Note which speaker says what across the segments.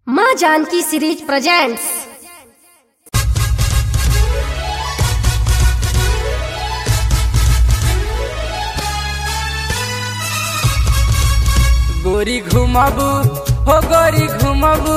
Speaker 1: माँ Janaki series presents
Speaker 2: गोरी घुमाबू हो गोरी घुमाबू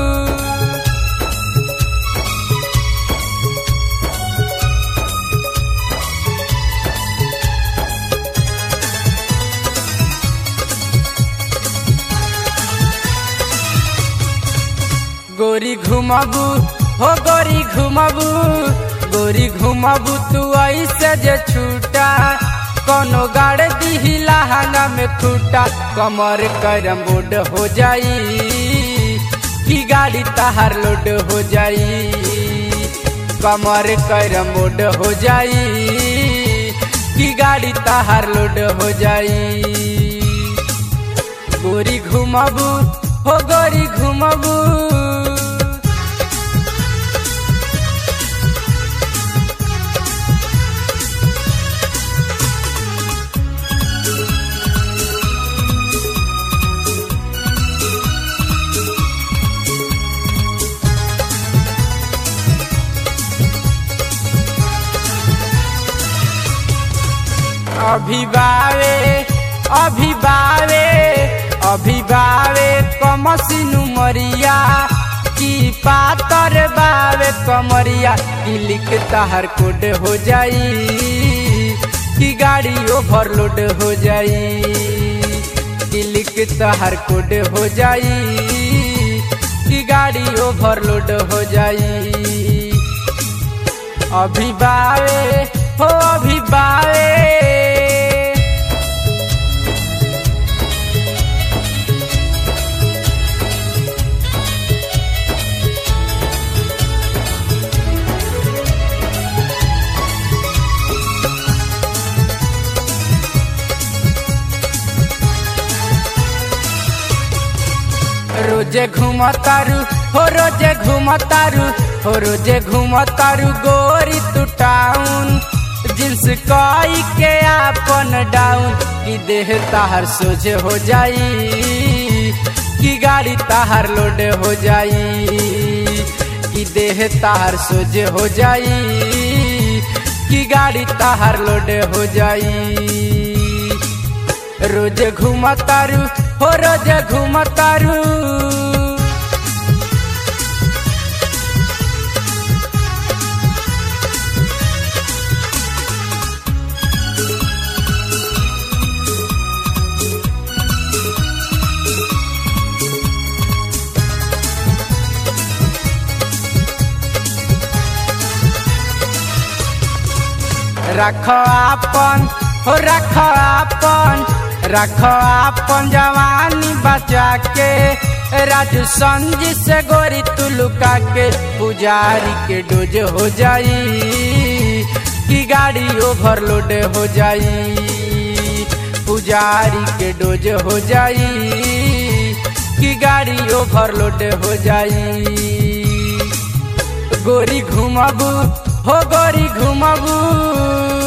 Speaker 2: गोरी घुमाबू हो गोरी घुमाबू गोरी घुमाबू तू ऐसे जे छूटा कोनो गाड़ दी लहंगा में खूटा कमर करम बोर्ड हो जाई की गाड़ी तहार लोड हो जाई कमर करम बोर्ड हो जाई की गाड़ी तहार लोड हो जाई गोरी घुमाबू हो गोरी घुमाबू अभी बावे अभी बावे अभी बावे कमसिनु मरिया की पातर बावे कमरिया की लिख तहर कोड हो जाई की गाड़ी ओवरलोड हो जाई की लिख तहर कोड हो जाई की गाड़ी ओवरलोड हो जाई अभी बावे हो अभी बावे रोजे घुमतारू हो रोजे घुमतारू हो रोजे घुमतारू गोरी तू टाउन जिन्स कई के आपन डाउन की देह ताहर सोझे हो जाई की गाड़ी ताहर लोड हो जाई की देह ताहर सोझे हो जाई की गाड़ी ताहर लोड हो जाई रोज घुमतारू हो रोज घुमतारू रख आपन हो रख आपन रख आपन जवानी बचा के राजू संजी से गोरी तू लुका के पुजारी के डोज हो जाई की गाड़ी ओवरलोड हो जाई पुजारी के डोज हो जाई की गाड़ी ओवरलोड हो जाई गोरी घुमाबू हो गोरी घुमाबू